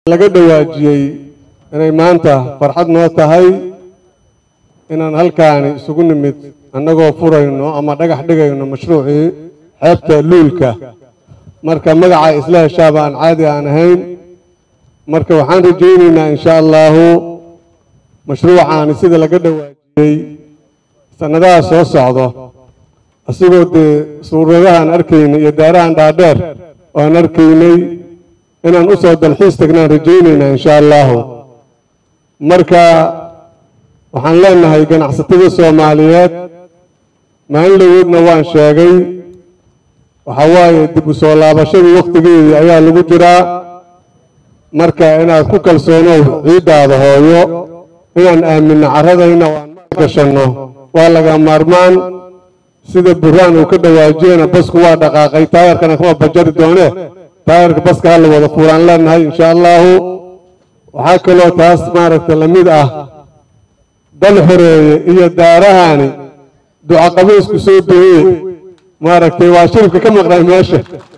laga dhawaajiyey inay maanta farxad noo tahay inaan halkaani isugu nimid annagoo furayno ama dhagax dhigayno mashruucii xeebta luulka marka magaca isla heshaaba aan caadi aan ahayn marka waxaan rajaynaynaa insha allaahu mashruucaani sida laga dhawaajiyey sannadaha soo socdo asigoo dee suuradahaan arkaynay iyo daarahan dhaadheer oo aan arkaynay inaan u soo dalxiis tagnaan rajaynaynaa insha allaahu marka waxaan leenahay ganacsatada soomaaliyeed maalin dhaweedna waan sheegay waxaa waaye dib u soo laabashadii wakhtigeedii ayaa lagu jiraa marka inaad ku kalsoonow ciiddaada hooyo inaan aaminno carradayna waan gashanno waa laga maarmaan sida burhaan uu ka dhawaajiyena basku waa dhaqaaqay taayarkana kama bajari doone taayarka baska ha la wada fuulaan leenahay insha allaahu waxaa kaloo taas maaragta la mid ah dal xoreeye iyo daarahani ducaqabaysku soo dooye maaragtay waa shiribka ka maqnay meesha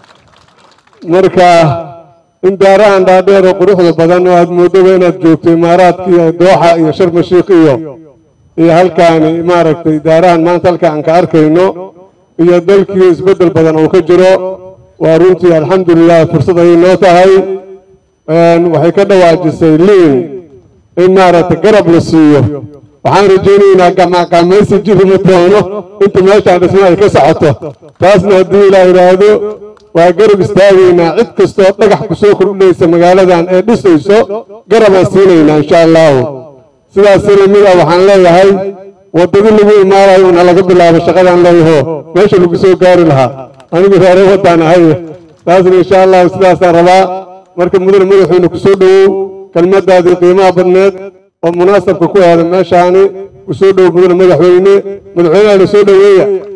marka in daarahan dhaadheer oo quruxda badan oo aad moodaba inaad joogto imaaraadka iyo dooxa iyo sharmashiik iyo iyo halkaani maaragtay daarahan maanta halka aan ka arkayno iyo dalkii isbeddel badan uu ka jiro waa runtii alxamdulilah fursad ayay noo tahay waxay ka dhawaajisay liin in maaragtay garab la siiyo waxaan rajaynaynaa gamacqaamaysi jirima doono inta meeshaan dhisma ay ka socoto taasna haddii ilaa yidhaahdo waa garab istaagaynaa cid kastoo dhagax ku soo kordhinaysa magaaladan ee dhisayso garabaan siinaynaa insha allaahu sidaas lamid ah waxaan leeyahay waddadii lagu imaanayo una laga bilaabo shaqadaan leeyaho meesha lagu soo gaari lahaa anigu reere waddaan ahay taasna insha allahu sidaasaan rabaa marka mudane madaxweyne ku soo dhowow kelmaddaadii qiimaha badneed oo munaasabka ku aada meeshaani ku soo dhowow mudane madaxweyne madaxweynehana soo dhoweeya